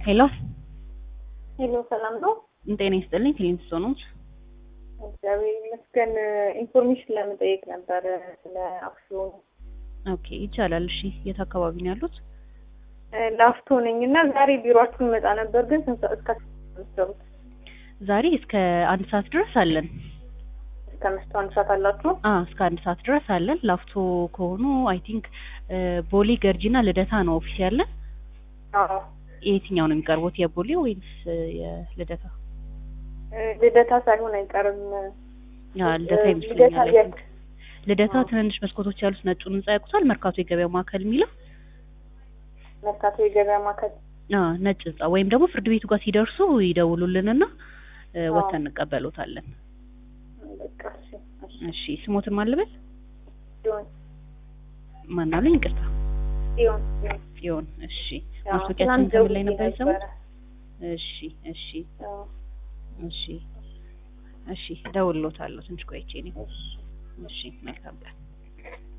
ሄሎ ሄሎ ሰላም ነው? ጤና ይስጥልኝ። ክሊንት ሶኖች እግዚአብሔር ይመስገን። ኢንፎርሜሽን ለመጠየቅ ነበር ስለ አክሲዮኑ። ኦኬ ይቻላል። እሺ የት አካባቢ ነው ያሉት? ላፍቶ ነኝ እና ዛሬ ቢሮአችሁን መጣ ነበር፣ ግን ስንት ሰዓት እስከ ምትሰሩት? ዛሬ እስከ አንድ ሰዓት ድረስ አለን። እስከ መስቶ አንድ ሰዓት አላችሁ? አ እስከ አንድ ሰዓት ድረስ አለን። ላፍቶ ከሆኑ አይ ቲንክ ቦሌ ገርጂና ልደታ ነው ኦፊስ ያለን። አዎ የትኛው ነው የሚቀርቡት? የቦሌ ወይስ የልደታ? ልደታ ሳይሆን አይቀርም። ያ ልደታ ልደታ ይመስለኛል። የት? ልደታ አዎ። ትንንሽ መስኮቶች ያሉት ነጩን ህንጻ ያውቁታል? መርካቶ የገበያ ማዕከል የሚለው መርካቶ የገበያ ማዕከል። አ ነጭ ህንጻ ወይም ደግሞ ፍርድ ቤቱ ጋር ሲደርሱ ይደውሉልንና እ አዎ። ወጥተን እንቀበሎታለን። በቃ እሺ፣ እሺ። እሺ ስሞትን ማልበል ሲሆን ማናለኝ? ይቅርታ ሲሆን ሲሆን ይሁን። እሺ ያው ማስታወቂያችን ትናንት ከምን ላይ ደውዬ ነበር የሰሙት? ነበረ። እሺ እሺ አዎ፣ እሺ እሺ እደውልልዎታለሁ ትንሽ ቆይቼ ነው። እሺ። እሺ መልካም ቀን።